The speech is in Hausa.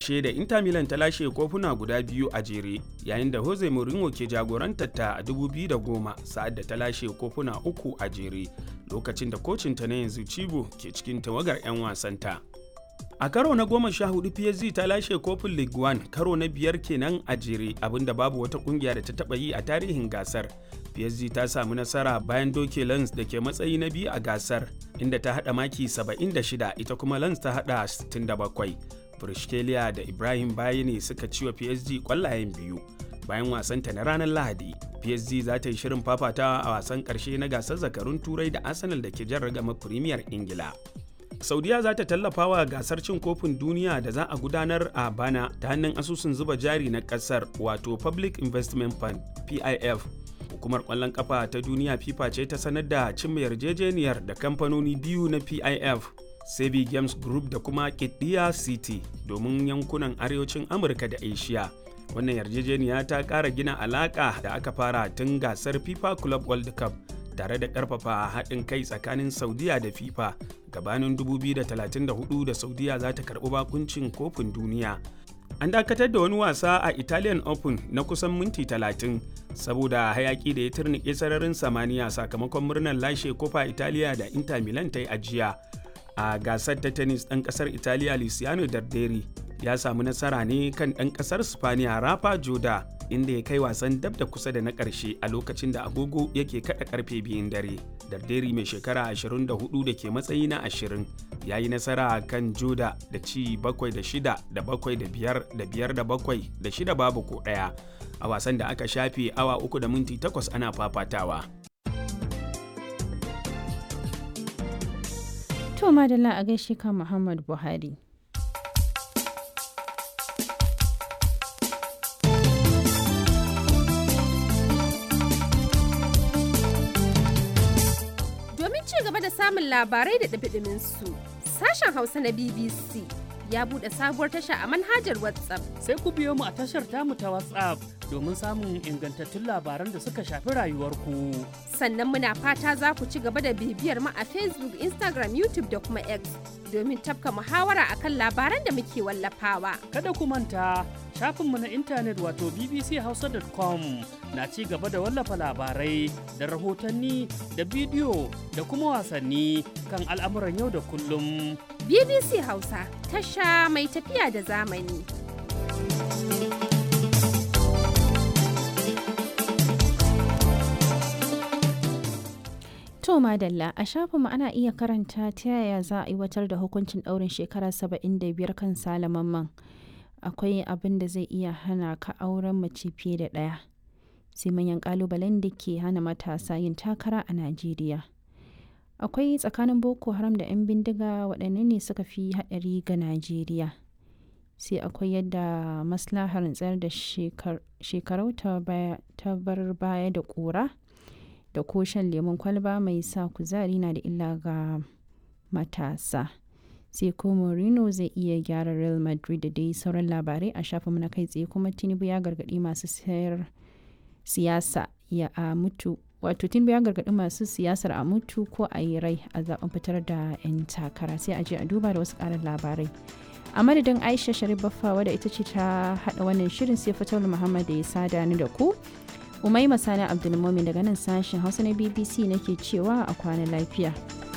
ƙarshe da Inter Milan ta lashe kofuna guda biyu a jere yayin da Jose Mourinho ke jagorantar ta a 2010 sa'ad da ta lashe kofuna uku a jere lokacin da kocinta na yanzu Cibo ke cikin tawagar 'yan wasanta. A karo na goma sha hudu PSG ta lashe kofin League One karo na biyar kenan a jere abinda babu wata kungiya da ta taba yi a tarihin gasar. PSG ta samu nasara bayan doke Lens da ke matsayi na biyu a gasar inda ta hada maki 76 ita kuma Lens ta hada 67. Brishkelia da Ibrahim Bayani suka ci wa PSG kwallayen biyu. Bayan wasanta na ranar Lahadi, PSG za ta yi shirin fafatawa a wasan karshe na gasar zakarun Turai da Arsenal da ke jan ragama Premier Ingila. saudiya za ta tallafa wa gasar cin kofin duniya da za a gudanar a bana ta hannun asusun zuba jari na kasar wato public investment fund pif hukumar kwallon kafa ta duniya fifa ce ta sanar da cimma yarjejeniyar da kamfanoni biyu na pif sebi games group da kuma kidiya city domin yankunan arewacin amurka da asia wannan yarjejeniya ta kara gina alaka da aka fara tun gasar fifa club world cup tare da karfafa haɗin kai tsakanin saudiya da fifa gabanin 2034 da saudiya za ta karɓi bakuncin kofin duniya an dakatar da wani wasa a italian open na kusan minti 30 saboda hayaki da ya turnike sararin samaniya sakamakon murnar lashe kofa italiya da inter milan ta yi ajiya a gasar ta tennis ɗan ƙasar italiya luciano darderi ya samu nasara ne kan ɗan ƙasar spaniya rafa joda inda ya kai wasan dab da kusa da na ƙarshe a lokacin da agogo yake kada karfe biyun dare darderi mai shekara 24 da ke matsayi na 20 ya yi nasara kan joda da ci 7 da 6 da 7 da 5 da 5 da 7 da 6 babu ko ɗaya a wasan da aka shafe awa 3 da minti 8 ana fafatawa to madalla a gaishe kan muhammad buhari samun labarai da ɗabiɗimin su. Sashen Hausa na BBC ya buɗe sabuwar tasha a manhajar WhatsApp. Sai ku biyo mu a tashar tamu ta WhatsApp domin samun ingantattun labaran da suka shafi rayuwarku. Sannan muna fata za ku ci gaba da bibiyar mu a Facebook, Instagram, YouTube da kuma X domin tafka muhawara akan labaran da muke wallafawa. Kada ku manta shafinmu na intanet wato bbchausa.com na ci gaba da wallafa labarai da rahotanni da bidiyo da kuma wasanni kan al'amuran yau da kullum. BBC Hausa tasha mai tafiya da zamani. To Madalla a shafinmu ana iya karanta ta yaya za a aiwatar da hukuncin ɗaurin shekara 75 kan salamanman. Akwai abin da zai iya hana ka auren mace fiye da ɗaya. Sai manyan ƙalubalen da ke hana matasa yin takara a Najeriya. Akwai tsakanin Boko Haram da 'yan bindiga waɗanne ne suka fi haɗari ga Najeriya. Sai akwai yadda maslahar tsayar da shekarau ta bar baya da ƙura. da ko shan lemun kwalba mai sa kuzari na da illa ga matasa sai ko Mourinho zai iya gyara Real Madrid da dai sauran labarai a shafin na kai tsaye kuma Tinubu ya gargadi masu sayar siyasa ya a mutu wato Tinubu ya gargadi masu siyasar a mutu ko a yi rai a zaben fitar da 'yan takara sai a je a duba da wasu ƙarin labarai a madadin aisha sharif baffa wadda ita ce ta haɗa wannan shirin sai fatawul muhammad da ya sada ni da ku Umaima Sani Abdulmumin daga nan sashen Hausa na BBC nake cewa a kwana lafiya.